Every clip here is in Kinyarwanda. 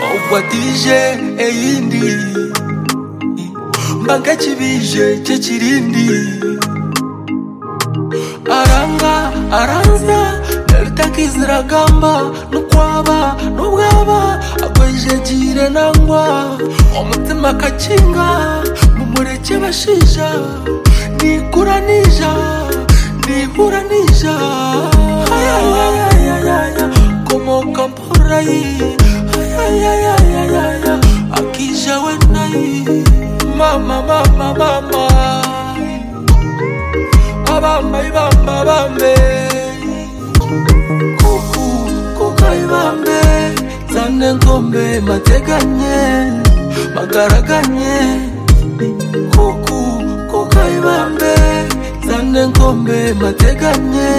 wakwatije eyindi mbanga kibije cye kirindi aranga aranza ebitakiziragamba nukwaba nubwaba agwejegire nangwa omutima kakinga mumureke bashija nikura nija nihura nija komoka mporayi akija wenai mama mama mama abamba ibamba bambe kuku kuka ibambe zane ngombe mateganye magaraganye kuku kuka ibambe zane ngombe mateganye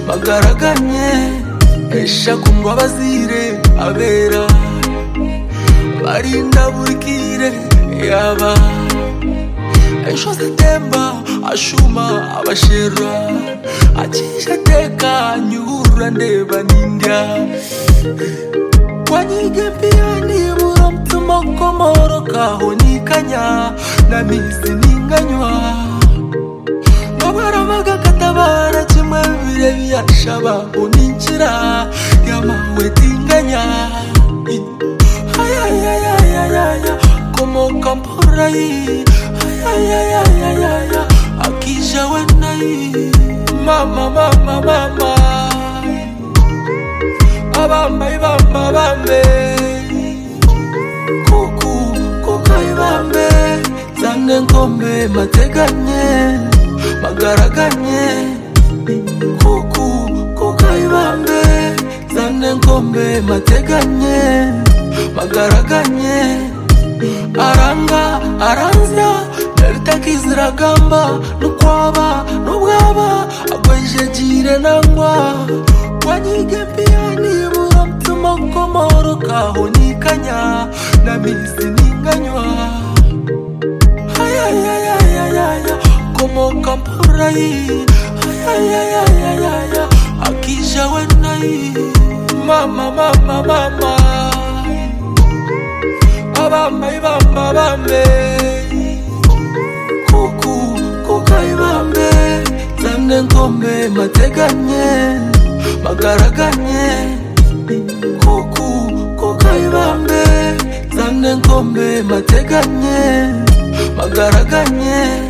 magaraganye esha kumva bazire abera barinda burikire yaba ejo zitemba ashuma abashera akisha teka nyura ndeba nindya kwanyige pia nibura mtuma komoro kahonikanya na mizi ninganywa babarabaga katabara kimwe bibire byashaba uninjira yamawe tinganya ayayayayaya komoka mporayi ayayayayaya akija wenayi mama mama mama abambayi bamba bambe kuku kukayi bambe zane ngombe mateganye magaraganye kuku kukayibambe zane ngombe mateganye magaraganye aranga aranza ebitakiziragamba nukwaba nubwaba agwejegire nangwa wanyige mpia nibura mtuma komoro kahonikanya na mizi ninganywa ayayayayayaya komoka mporayi ayayayayaya akija wenayi mama mama mama abambayi bamba bambe kuku kukayi bambe zane ngombe mateganye magaraganye kuku kukayi bambe zane ngombe mateganye magaraganye